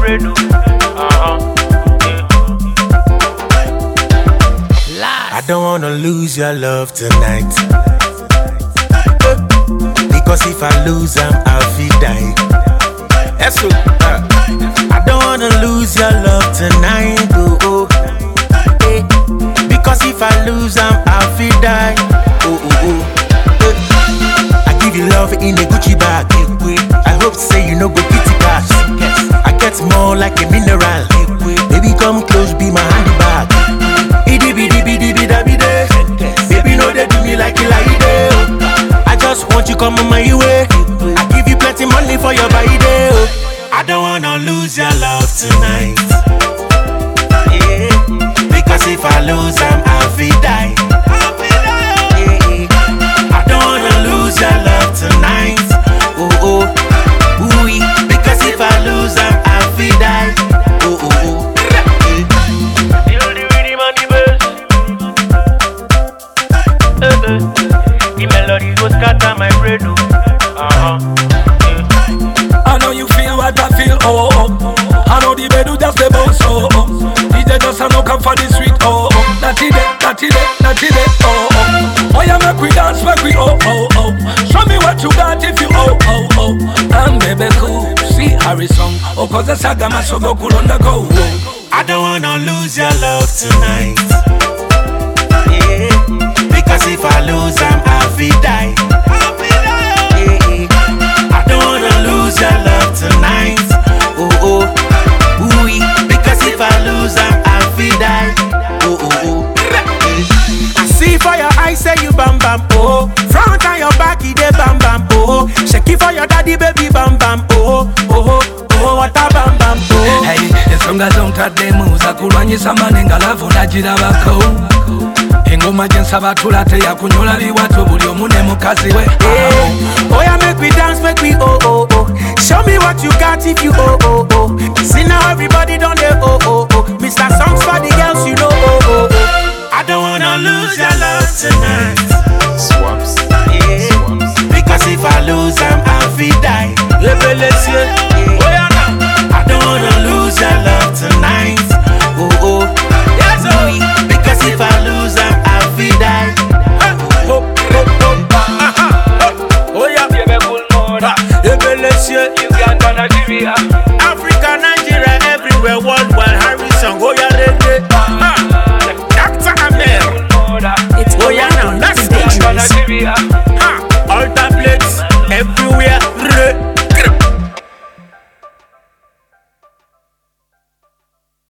brain. oh. Uh-huh. I don't wanna lose your love tonight. Because if I lose, I'm I'll feel die. Yes, so, uh, I don't wanna lose your love tonight. Oh, oh. Eh. Because if I lose, I'm I'll feel die. Oh, oh, oh. Eh. I give you love in a Gucci bag. I hope say you know go pity cash. I get more like a mineral. Baby, come close, be my handbag. Idi bidi bidi bida bide. Baby, no they do me like you like it. oh. I just want you come on my way. I give you plenty money for your body. oh. I don't wanna lose your love tonight. Yeah. Because if I lose, I'm I'll feel die. Yeah. I don't wanna lose your love tonight. Oh oh, ooh Because if I lose, I'm I'll feel die. Oh oh oh. Yeah. Feel the rhythm and the bass. Eh, eh. The melody go scatter my brain. oh. Uh-huh. I know you feel what I feel, oh, oh. I know the bed just the boss, oh, oh. DJ just a no come for the sweet, oh, oh. That it, that it, that it, oh, oh. Oh, yeah, make we dance, make we, oh, oh, oh. Show me what you got if you, oh, oh, oh. And baby, cool, see Harry song, oh, cause the saga masogo kulonda go, oh. I don't wanna lose your love tonight. Yeah. Because if I lose, I'm I'll feel die. Yeah. I don't wanna lose your love tonight. Oh oh, ooh Because if I lose, I'm I'll feel die. Oh oh oh. I see for your eyes, say you bam bam oh. Front and your back, it dey bam bam oh. Shake it for your daddy, baby bam bam oh oh oh. What a bam bam oh. Hey, ensonga zontaddemu za kulwanyisa manenga lavu nagirabako engoma gyensaba tula teyakunyola biwato buli omu ne mukazi we Yeah. Oh yeah, make we dance, make we oh oh oh. Show me what you got if you oh oh oh.